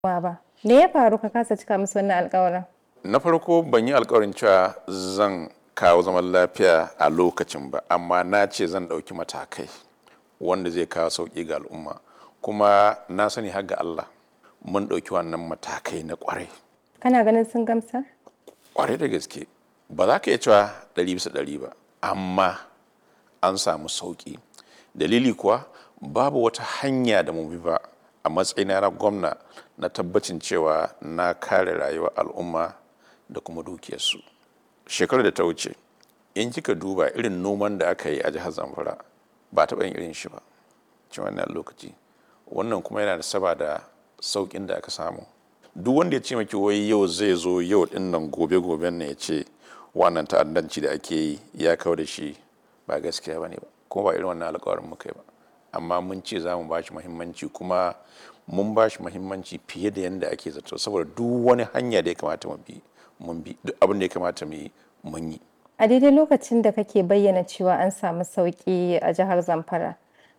ba. Me ya faru ka kasa cika musu wannan alƙawarin? na farko ban yi alkawarin cewa zan kawo zaman lafiya a lokacin ba amma na ce zan ɗauki matakai wanda zai kawo sauƙi ga al'umma kuma na sani har ga Allah mun ɗauki wannan matakai na ƙwarai Kana ganin sun gamsar? ƙwarai da gaske ba za ka iya cewa ɗari bisa ɗari ba amma an samu sauƙi dalili kuwa babu wata hanya da mu bi ba a matsayina na gwamna na tabbacin cewa na kare rayuwar al'umma da kuma dukiyarsu shekarar da ta wuce in kika duba irin noman da aka yi a jihar zamfara ba taɓa yin irin shi ba cikin wannan lokaci wannan kuma yana da saba da sauƙin da aka samu duk wanda ya ce maki wai yau zai zo yau din nan gobe goben ne ya ce wannan ta'addanci da ake yi ya kawo da shi ba gaskiya ba ne ba kuma ba irin wannan alƙawarin muka yi ba amma mun ce za mu ba shi muhimmanci kuma mun ba shi muhimmanci fiye da yadda ake zato saboda duk wani hanya da ya kamata mu bi mun bi duk abin da ya kamata mu yi mun yi A daidai lokacin da kake bayyana cewa an samu sauƙi a jihar Zamfara,